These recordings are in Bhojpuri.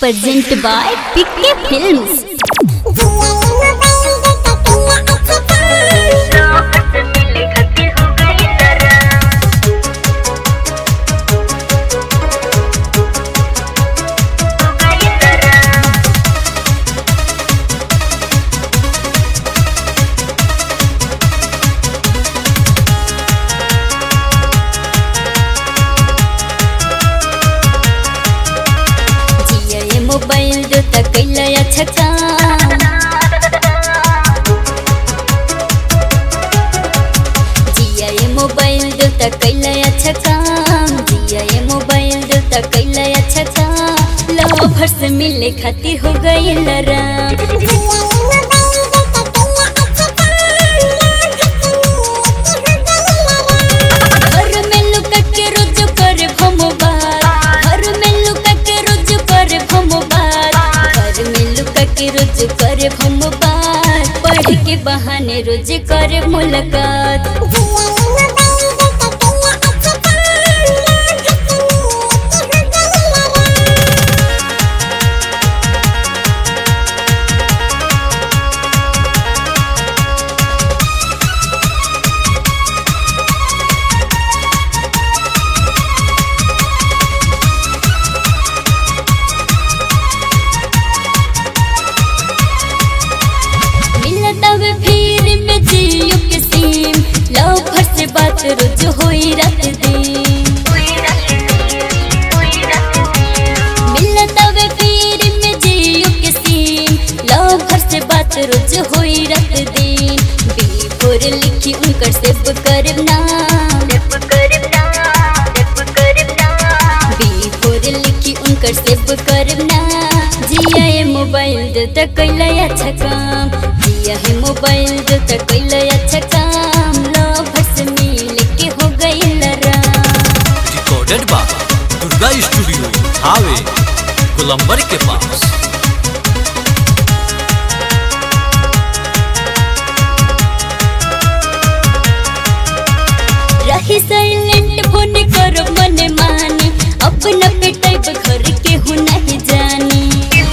Presented by PK Films. जिया ये मोबाइल जो तक कैला छका जिया ये मोबाइल जो तक कैला छका जिया ये मोबाइल जो तक कैला छका लवर से मिले खातिर हो गई लरा घर में लुका के रोज करे भमो बात घर में लुका के रोज करे भमो बात घर में लुका के रोज करे भमो बात पढ़ के बहाने रोज करे मुलाकात मिलता वे फिर में जियो के सीम लव से बात रोज होई रात दिन मिलता वे फिर में जियो के सीम लव से बात रोज होई रात दिन बिफोर लिखी उनकर सेव करब नाम बिफोर लिखी उनकर सेव करब ना जिया ये मोबाइल जो तक कैला अच्छा काम जिया है मोबाइल जो तक कैला अच्छा काम लव से मिल के हो गई लरा रिकॉर्डेड बाय दुर्गा स्टूडियो हावे कोलंबर के पास रही साइलेंट फोन करो मन मानी अपना पे टाइप घर के हूँ नहीं जानी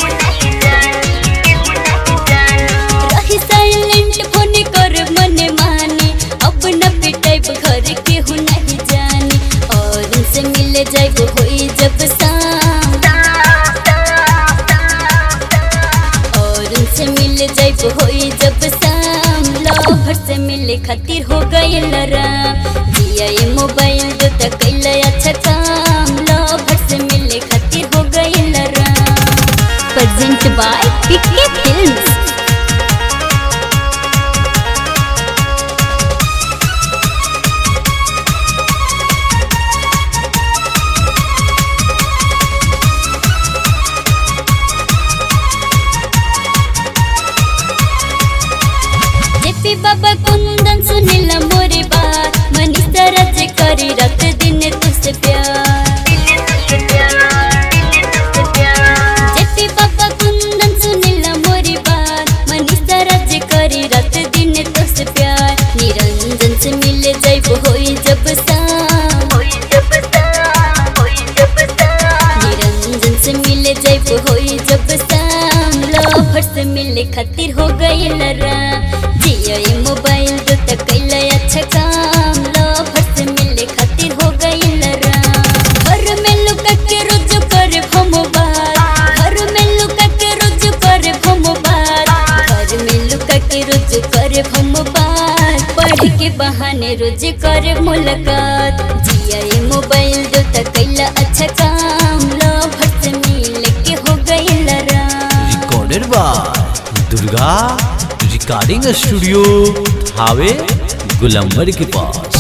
रही साइलेंट फोन करो मन मानी अपना पे टाइप घर के हूँ नहीं जानी और उनसे मिले जाए वो होई जब शाम और उनसे मिल जाए वो होई जब शाम लवर से मिले खातिर हो गई लरा जिया ये मोबाइल जो तक कैला अच्छा काम लवर से मिले खातिर हो गई लरा present by PK films JP बाबा कुंदन सुनीला मोरे बात मनीषा राज्य करी रात दिन तुझसे प्यार जेपी बाबा कुंदन सुनीला मोरे बात मनीषा राज्य करी रात दिन तुझसे प्यार निरंजन से मिले जाए वो होई जब शाम निरंजन से मिले जाए वो होई जब शाम लवर से मिले खातिर हो गई लरा जिया ये मोबाइल जो तक कैला अच्छा काम लवर से मिले खातिर हो गई लरा घर में लुका के रोज करे भमो बात घर में लुका के रोज करे भमो बात घर में लुका के रोज करे भमो बात पढ़ के बहाने रोज करे मुलाकात जिया ये मोबाइल जो तक कैला अच्छा काम लवर से मिल के हो गई लरा recorded by Durga recording studio हावे गुलंबर के पास